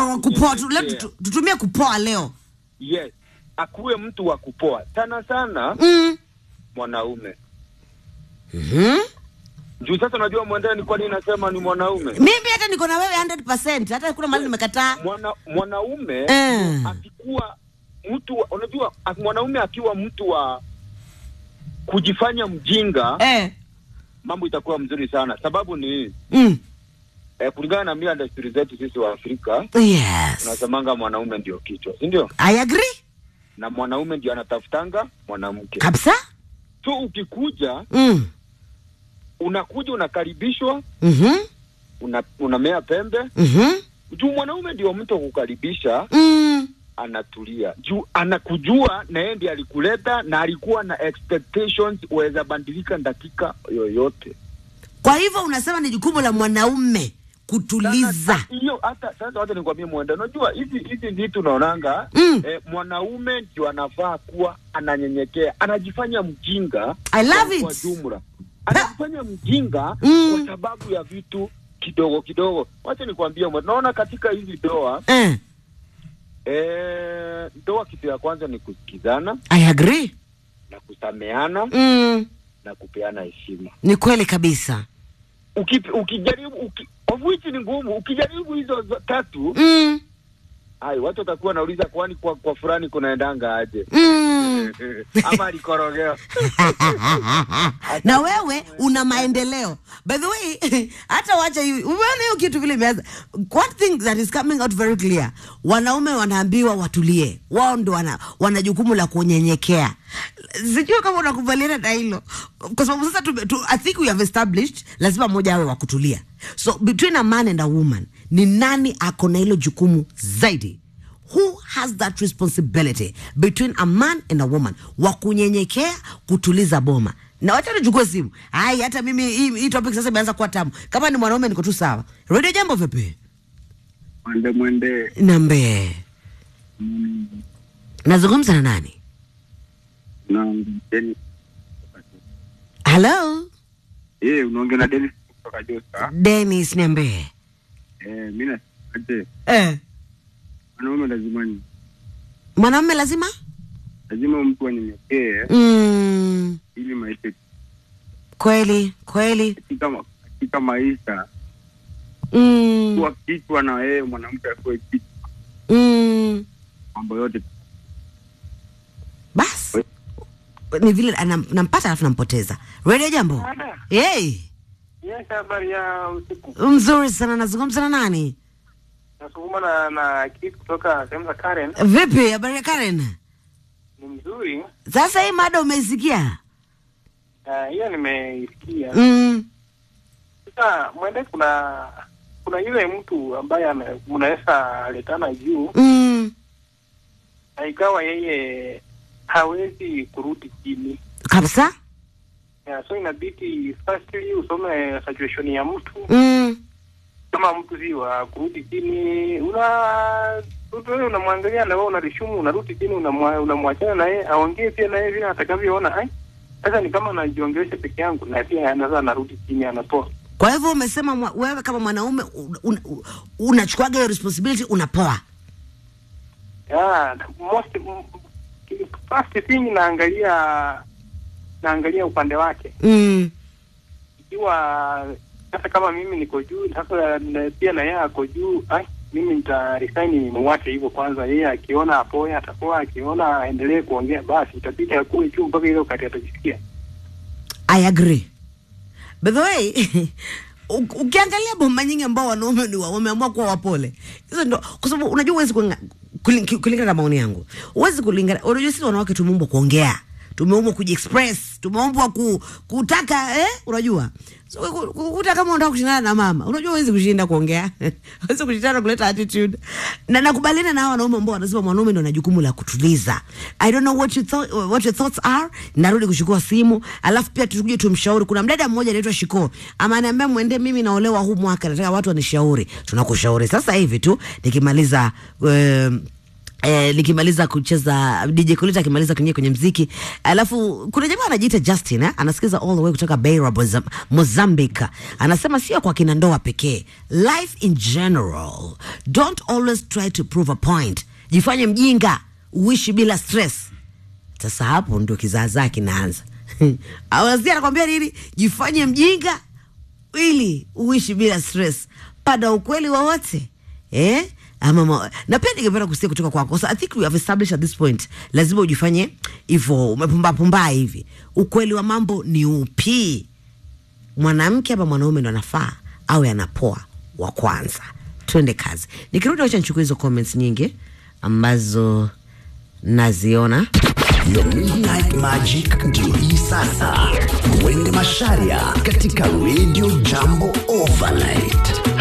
na wa kupoa tu, leo kunyenyekea. tutu- tutumie kupoa leo yes akuwe mtu wa kupoa sana sana mm. mwanaume mm-hmm. juu sasa unajua mwendeni kwani nasema ni mwanaume mimi hata niko na wewe 100 hata kuna mahali nimekataa Mwana, mwanaume Eh. akikuwa mtu wa- unajua a- mwanaume akiwa mtu wa kujifanya mjinga eh. mambo itakuwa mzuri sana sababu ni hii, mm. eh, kulingana na mila na desturi zetu sisi wa Afrika yes tunasemanga mwanaume ndio kichwa si ndio i agree na mwanaume ndio anatafutanga mwanamke kabisa so ukikuja mm. unakuja unakaribishwa mm-hmm. una, unamea pembe Mm-hmm. juu mwanaume ndio mtu wa kukaribisha Mm. anatulia juu anakujua na yeye ndiye alikuleta na alikuwa na expectations waweza bandilika dakika yoyote kwa hivyo unasema ni jukumu la mwanaume kutuliza Sasa, hiyo hata sasa wacha nikwambie mwenda unajua hizi hizi vitu unaonanga Mm. eh, mwanaume ndio anafaa kuwa ananyenyekea anajifanya mjinga I love kwa- it. kwa jumla anajifanya mjinga Mm. kwa sababu ya vitu kidogo kidogo wacha nikwambie mwenda naona katika hizi doa eh. eh, ndoa kitu ya kwanza ni kusikizana i agree na kusameana mm. na kupeana heshima ni kweli kabisa Uki, ukijaribu uki, of which ni ngumu ukijaribu hizo zo- tatu mm. hai watu watakuwa nauliza kwani kwa, kwa fulani kunaendanga aje Mm. ama alikorogewa na wewe una maendeleo by the way hata wacha hivi umeona hiyo kitu vile imeanza one thing that is coming out very clear wanaume wanaambiwa watulie wao ndo wana, wana jukumu la kunyenyekea sijui kama unakubaliana na hilo kwa sababu sasa tume, tu, i think we have established lazima mmoja awe wa kutulia so between a man and a woman ni nani ako na hilo jukumu zaidi who has that responsibility between a man and a woman wa kunyenyekea kutuliza boma na wacha nichukue simu ai hata mimi hii, hii topic sasa imeanza kuwa tamu kama ni mwanaume niko tu sawa redio jambo vipi mwende mwende nambe nazungumza na nani na Dennis halo eh, unaongea na Dennis kutoka Josta. denis niambie Eh, mimi nasemaje, eh. wanaume lazima ni mwanaume lazima lazima mtu anyenyekee mm, ili maisha kweli kweli katika ma- katika maisha mm, kuwa kichwa na yeye mwanamke akuwe kichwa, mm. mambo yote basi ni vile anam- nampata alafu nampoteza redio jambo hey. Yes, habari ya usiku. mzuri sana nazungumza na nani Nasukuma na na kitu kutoka sehemu za Karen. vipi habari ya karen Ni mzuri. sasa hii mada umeisikia Ah, hiyo nimeisikia. mm. Sasa mwende kuna kuna yule mtu ambaye ame- mnaweza letana juu Mm. na ikawa yeye hawezi kurudi chini. kabisa Yeah, so inabidi firstly usome situation ya mtu mm. kama mtu si wa kurudi chini una mtu wewe unamwangalia na wewe unalishumu unarudi chini unamwa- unamwachana na yeye aongee pia na yeye vile atakavyoona ai sasa ni kama anajiongelesha peke yangu na pia anaweza anarudi chini anapoa kwa hivyo umesema mwa, wewe kama mwanaume un- un- unachukuaga hiyo responsibility unapoa yeah, most m- first thing naangalia naangalia upande wake mm. ikiwa sasa kama mimi niko juu sasa na- pia na yeye ako juu ai mimi nita resign muwache hivyo kwanza yeye akiona apoe atapoa akiona aendelee kuongea basi itabidi akuwe juu mpaka ile wakati atajisikia i agree by the way u- ukiangalia bomba nyingi ambao wanaume ni wa- wameamua kuwa wapole hizo ndo kwa sababu unajua huwezi kulinga- kulin- kulingana na maoni yangu huwezi kulingana unajua sisi wanawake tumeumbwa kuongea tumeumbwa kujiexpress tumeumbwa ku, kutaka eh, unajua so, ku- ku- kuta kama unataka kushindana na mama unajua huwezi kushinda kuongea huwezi kushindana kuleta attitude na nakubaliana na hao wanaume ambao wanasema mwanaume ndo ana jukumu la kutuliza i don't know what you thought, what your thoughts are narudi kuchukua simu alafu pia tukuje tumshauri kuna mdada mmoja anaitwa shiko ama anaambia mwende mimi naolewa huu mwaka nataka watu wanishauri tunakushauri sasa hivi tu nikimaliza um, Eh, nikimaliza kucheza DJ Kolita akimaliza kuingia kwenye mziki, alafu kuna jamaa anajiita Justin eh? anasikiza all the way kutoka Beira, Mozam- Mozambique. Anasema sio kwa kina ndoa pekee, life in general, don't always try to prove a point. Jifanye mjinga, uishi bila stress. Sasa hapo ndio kizaazaa kinaanza. Awazia anakwambia nini? Jifanye mjinga ili uishi bila stress. Pada ukweli wowote eh? Ama ma... na pia ningependa kusikia kutoka kwako. So I think we have established at this point, lazima ujifanye hivyo, umepumba pumba hivi. Ukweli wa mambo ni upi? Mwanamke ama mwanaume ndo anafaa awe anapoa wa kwanza. Twende kazi. Nikirudi wacha nichukue hizo comments nyingi ambazo naziona. Your Midnight Magic ndio hii sasa. Mwende Masharia katika Radio Jambo Overnight.